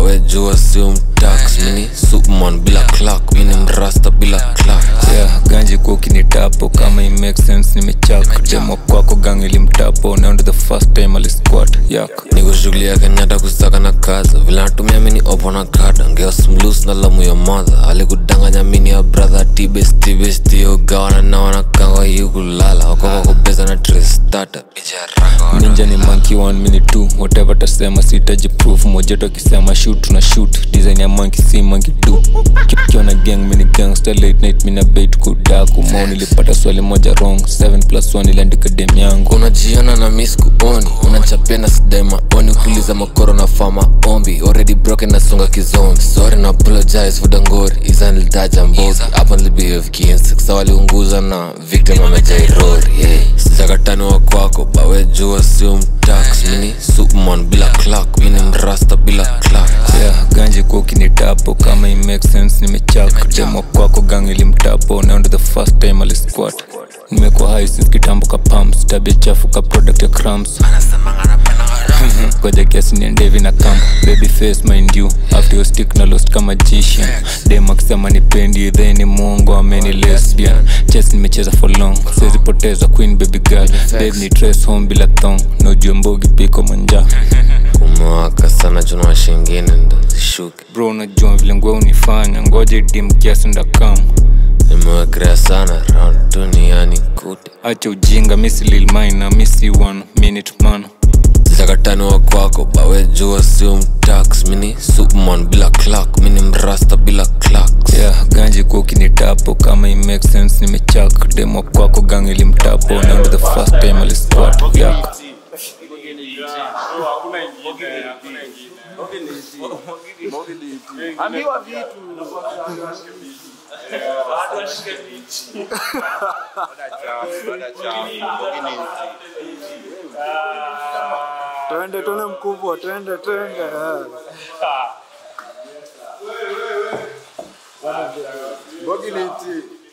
bawe jua sio mtax mini superman bila clock mini mrasta bila clock yeah, ganji kwa ukinitapo kama i make sense nimechak demo kwako gang ilimtapo now ndo the first time alisquat yak nikushughulia kenyatta kusaka na kaza vile natumia mini opo na kada ngeosmlus na lamu ya madha alikudanganya mini ya brother tibestibestiogawana na wanakangwa hii kulala wakoko kubeza na trestata ninja ni monkey one mini two whatever tasema sitaji proof mojeto akisema shoot tuna shoot design ya monkey si monkey do kipikiwa na gang mini gangster late night mina bait kudaku mo nilipata swali moja wrong 7 plus 1 iliandika dem yangu unajiona na mis kuoni unachapia na sidai maoni ukiuliza makoro na fama ombi already broken nasonga kizombi sorry na apologize for dangori izanilitaja mbogi hapa nilibehave kiinsi sa waliunguza na victim amejairori yeah. sijakatani wa kwako bawe jua sio mtax mini superman bila clock mini mrasta bila clock yeah, ganji kwa ukinitapo kama i make sense nimechak demo kwako gang ilimtapo now ndo the first time alisquat nimekuwa high since kitambo ka pumps tabia chafu ka product ya crumbs koja kiasi niendevi na kamba baby face mind you after your stick na lost kama magician dem akisema nipendi then ni mwongo ameni lesbian chess nimecheza for long siwezi poteza queen baby girl babe ni trace home bila thong nojue mbogi piko manja kumewaka sana juna washingine ndo zishuke bro unajua vile ngwe unifanya ngoja idim kiasi ndakam nimewekelea sana round duniani kute acha ujinga misi lilmaina misi one minute man sijakatani wa kwako bawe jua sio mtax mini superman bila clock mini mrasta bila clock yeah, ganji kwa ukinitapo kama i make sense nimechak demo kwako gang ilimtapo now ndo the first time alisquat yak ambiwa vitu twende twende mkubwa twende twende eh. Bogi ni iti.